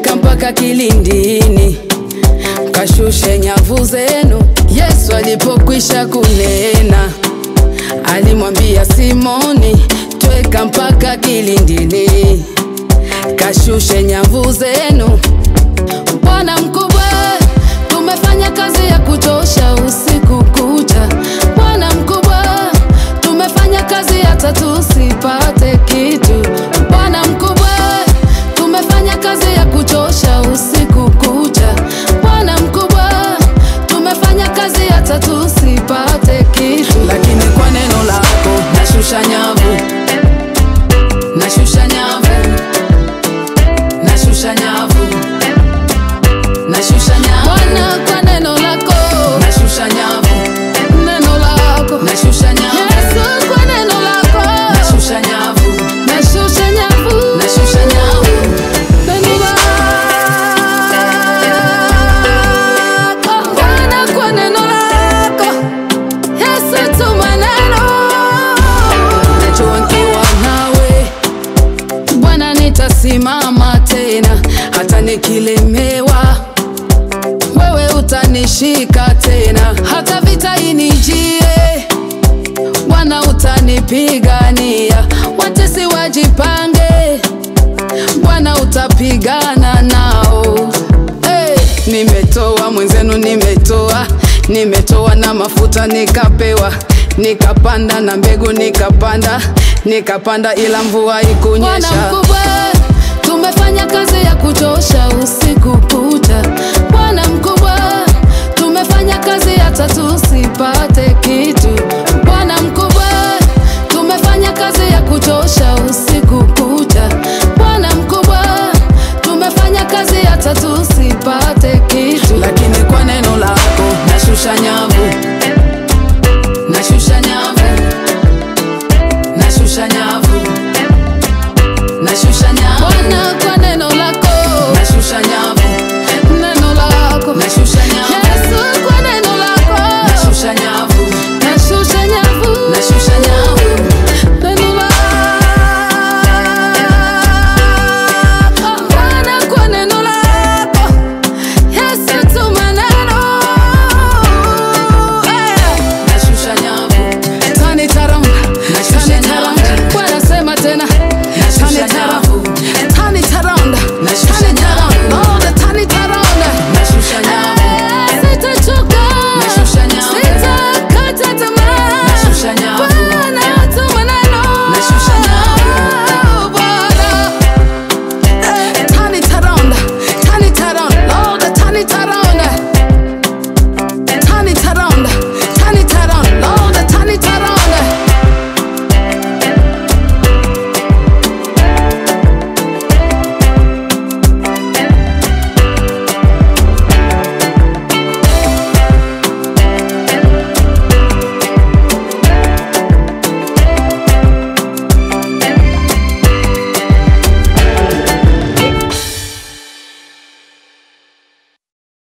tweka mpaka kilindini, kashushe nyavu zenu. Yesu alipokwisha kunena, alimwambia Simoni, tweka mpaka kilindini, kashushe nyavu zenu. Bwana mkubwa, tumefanya kazi ya kuchosha usiku kucha. Bwana mkubwa, tumefanya kazi hata tusipate kitu. Bwana mkubwa, tumefanya kazi ya kuchosha usiku kucha. Bwana mkubwa, tumefanya kazi hata tusipate kitu, lakini kwa neno lako nashusha nyavu, nashusha nyavu, nashusha nyavu nashusha nyavu Bwana, kwa neno lako nashusha nyavu, neno lako nashusha nyavu Yesu, kwa neno lako nashusha nyavu, nashusha nyavu, nashusha nyavu neno lako Bwana, kwa neno lako Yesu, tuma neno najua nikiwa nawe Bwana nitasimama tena, hata nikilemewa, wewe utanishika tena, hata vita inijie, Bwana utanipigania, watesi wajipange, Bwana utapigana nao. Hey, nimetoa mwenzenu, nimetoa nimetoa na mafuta nikapewa, nikapanda na mbegu nikapanda, nikapanda ila mvua ikunyesha. Bwana mkubwa, tumefanya kazi ya kuchosha usiku kucha. Bwana mkubwa, tumefanya kazi hata tusipate kitu. Bwana mkubwa, tumefanya kazi ya kuchosha usiku kucha. Bwana mkubwa, tumefanya kazi hata tusipate kitu, lakini kwa neno lako nashusha nyavu